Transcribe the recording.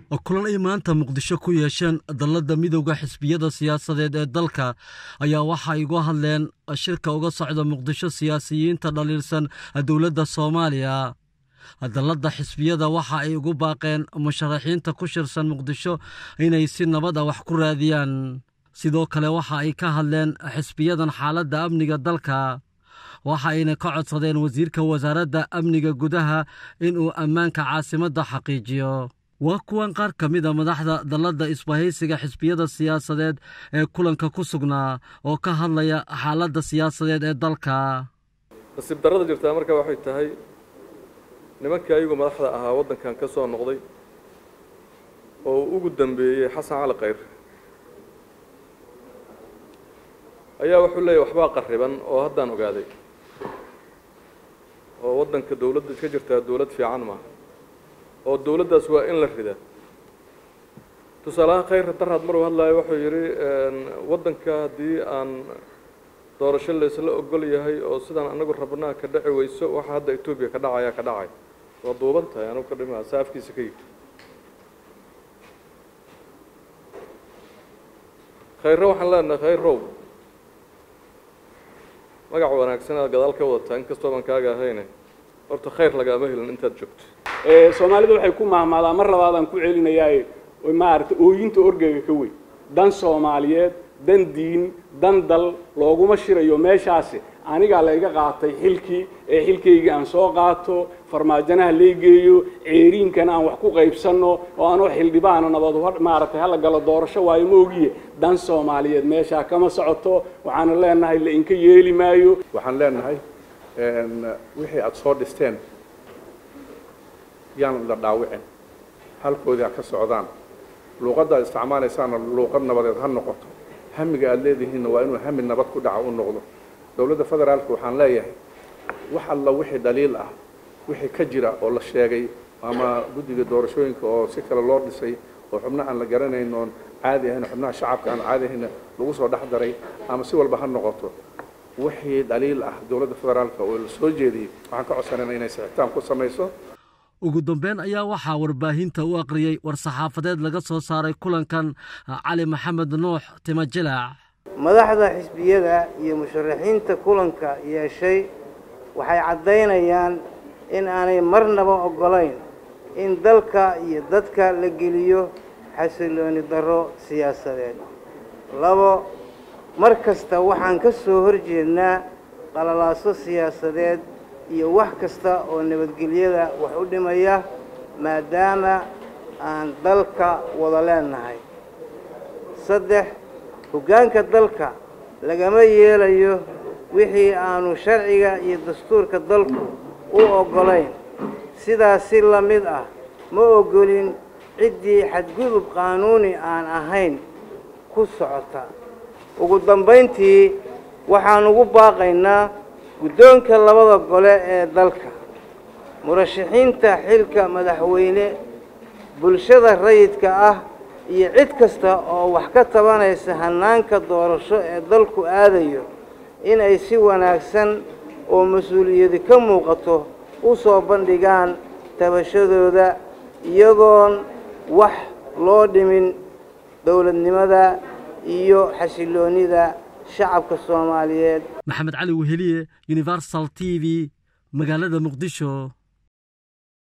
kulan ay maanta muqdisho ku yeesheen dalladda midowda xisbiyada siyaasadeed ee dalka ayaa waxay uga hadleen shirka uga socda muqdisho siyaasiyiinta dhaliilsan dowladda soomaaliya dalladda xisbiyada waxa ay ugu baaqeen musharaxiinta ku shirsan muqdisho inay si nabad a wax ku raadiyaan sidoo kale waxa ay ka hadleen xisbiyadan xaaladda amniga dalka waxa ayna ka codsadeen wasiirka wasaaradda amniga gudaha inuu ammaanka caasimadda xaqiijiyo waa kuwan qaar ka mid a madaxda dalladda isbahaysiga xisbiyada siyaasadeed ee kulanka ku sugnaa oo ka hadlaya xaaladda siyaasadeed ee dalka nasiib darrada jirtaa marka waxay tahay nimankii ayagu madaxda ahaa waddankan ka soo noqday oo ugu dambeeyey xasan cali khayr ayaa wuxuu leeyahy waxbaa qarriban oo haddaan ogaaday oo waddanka dowladda ka jirtaa dowlad fiican maaha oo dowladdaas waa in la rida tusaalahaan khayrka darhad maruu hadlaayo wuxuu yidhi waddanka haddii aan doorasho laysla ogol yahay oo sidaan anagu rabnaa ka dhaci weyso waxa hadda etoobiya ka dhacaya ka dhacay waa duuban tahay anugu ka dhima saafkiisa ka yidhi khayre waxaan leenahay khayrow magac wanaagsan aad gadaal ka wadataa inkastoo baan kaaga ahayne horta khayr lagaama helin intaad joogto soomaalida waxay ku mahmaadaa mar labaadaan ku celinayaaye maaragtay ooyinta orgeyga ka weyn dan soomaaliyeed dan diin dan dal looguma shirayo meeshaasi anigaa layga qaatay xilkii ee xilkaygii aan soo qaato farmaajanaha laygeeyo ceeriinkana aan wax ku qaybsanno oo anoo xildhibaana nabad maaragtay hala galo doorasho waayo ma ogiye dan soomaaliyeed meeshaa kama socoto waxaana leenahay la inka yeeli maayo waxaan leenahay wixii aada soo dhisteen yaan la dhaawicin halkoodii ha ka socdaan luuqadda ad isticmaalaysaana luuqad nabadeed ha noqoto hamiga aada leedihiinna waa inuu hami nabad ku dhaca u noqdo dowladda federaalka waxaan leeyahay wax alla wixii dhaliil ah wixii ka jira oo la sheegay ama guddiga doorashooyinka oo si kale loo dhisay oo xubnaha aan la garanayn oon caadi ahayn xubnaha shacabka aan caadi ahayn lagu soo dhex daray ama si walba ha noqoto wixii dhaliil ah dowladda federaalka oo la soo jeediyey waxaan ka codsanayna inay sixitaan ku samayso ugu dambeyn ayaa waxaa warbaahinta u aqriyey war-saxaafadeed laga soo saaray kulankan cali maxamed nuux timajilaac madaxda xisbiyada iyo musharaxiinta kulanka yeeshay waxay caddaynayaan in aanay marnaba oggolayn in dalka iyo dadka la geliyo xasilooni darro siyaasadeed labo mar kasta waxaan ka soo horjeednaa qalalaaso siyaasadeed iyo wax kasta oo nabadgelyada wax u dhimaya maadaama aan dalka wada leenahay saddex hoggaanka dalka lagama yeelayo wixii aanu sharciga iyo dastuurka dalku u oggolayn sidaas si la mid ah ma oggolin ciddii xadgudub qaanuuni aan ahayn ku socota ugu dambayntii waxaan ugu baaqaynaa guddoonka labada gole ee dalka murashaxiinta xilka madaxweyne bulshada rayidka ah iyo cid kasta oo wax ka tabanaysa hannaanka doorasho ee dalku aadayo inay si wanaagsan oo mas-uuliyadi ka muuqato u soo bandhigaan tabashadooda iyagoon wax loo dhimin dowladnimada iyo xasiloonnida shacabka soomaaliyeed maxamed cali weheliye universal t v magaalada muqdisho